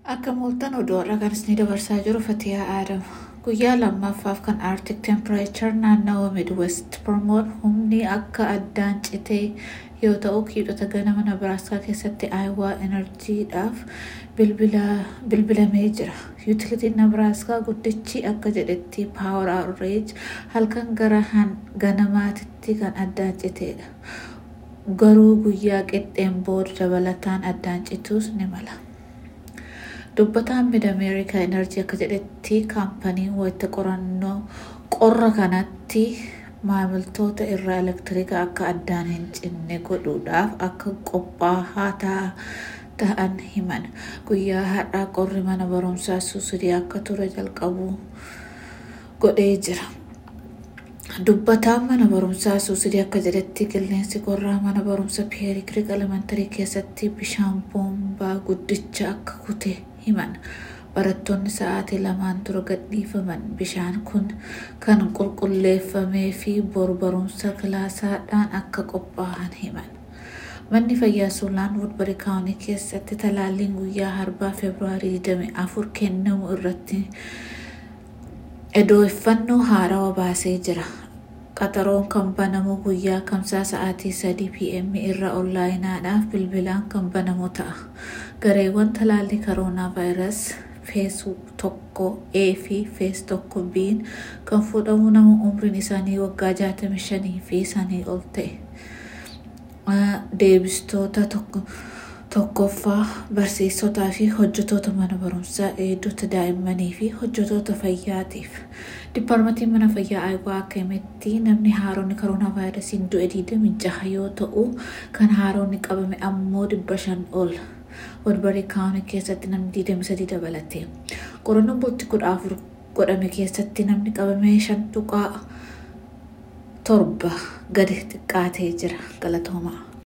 Akka mooltan oduu har'a kan isin dabarsaa jiru Fatiyaa Aadama. Guyyaa lammaffaaf kan Arctic Temperature naannawa Midwest Promoon humni akka addaan citee yoo ta'u kiidhota ganama Nebraaskaa keessatti Aayawaa Enerjiidhaaf bilbilamee jira. Yuutilitiin Nebraaskaa guddichi akka jedhetti Power Outrage halkan gara ganamaatitti kan addaan citeedha. Garuu guyyaa qixxeen booda dabalataan addaan cituus ni mala. Dubbataan mid Ameerikaa Enerjii akka jedhetti kaampaniin wayita qorannoo qorra kanatti maamiltoota irraa elektiriika akka addaan hin cinne godhuudhaaf akka qophaa'aa ta'an himan. Guyyaa har'aa qorri mana barumsaa suusidii akka ture jalqabu godhee jira. Dubbataan mana barumsaa suusidii akka jedhetti qilleensi qorraa mana barumsa Piyeeri Kiriik Elementarii keessatti bishaan boombaa guddicha akka kute himan. Barattoonni sa'aatii lamaan dura gadhiifaman bishaan kun kan qulqulleeffamee fi bor barumsa kilaasaadhaan akka qophaa'an himan. Manni fayyaa Suulaan Woodbury Kaawunii keessatti talaalliin guyyaa harbaa Febraarii 24 kennamu irratti odeeffannoo haarawaa baasee jira. Qaxaroon kan banamu guyyaa kamsaa sa'aatii 3 pm irra onlaayinaadhaaf bilbilaan kan banamu ta'a. Gareewwan talaallii koroonaa vaayirasii fees tokko A fi fees tokko B kan fudhamu nama umriin isaanii waggaa 65 fi sanii ol ta'e. Deebistoota tokkoffaa barsiisotaa fi hojjetoota mana barumsaa eegdota daa'immanii fi hojjetoota fayyaatiif. Dipaartmentiin mana fayyaa Aayawaa akka himetti namni haaronni koroonaa vaayirasiin du'e 26 yoo ta'u kan haaronni qabame ammoo 500 ol. Woodbury Kaawunii keessatti namni 23 dabalate. Qorannoon bultii 14 godhame keessatti namni qabame 5 tuqaa torba gadi xiqqaatee jira. Galatoomaa.